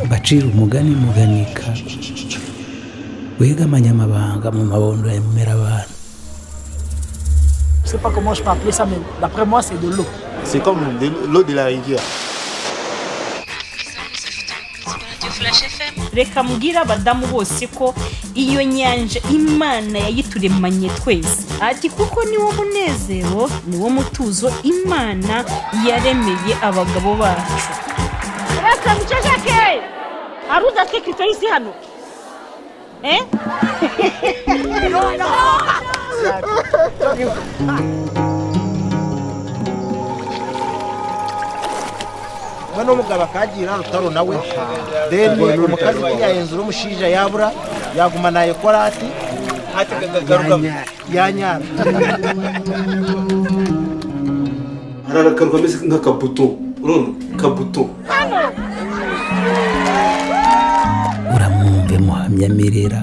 mbacira umugani muganika wega amanyamabanga mu mabondo ya mumerabantu Je sais pas comment je peux appeler ça, mais d'après moi, c'est de l'eau. C'est comme de l'eau de la rivière. reka mbwira abadamu bose ko iyo nyanja imana yayituremanye twese ati kuko niwo munezero niwo mutuzo imana yaremeye abagabo bacu reka muceceke aruzi atwikitse isi hano Eh? we n'umugabo akagira rutaro nawe deni umukazi ntiyahenzura umushinja yabura yagumana ekorati yanyara hari akantu kameze nk'akabuto urumva kabuto uramwumve muhamyamirera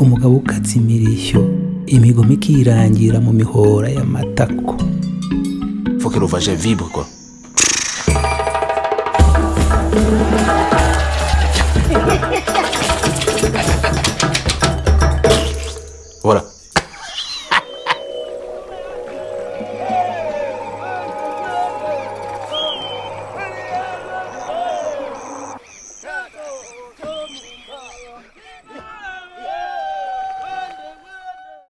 umugabo ukatsa imirishyo imigoma ikirangira mu mihora y'amatako faut que le vagin vibre quoi.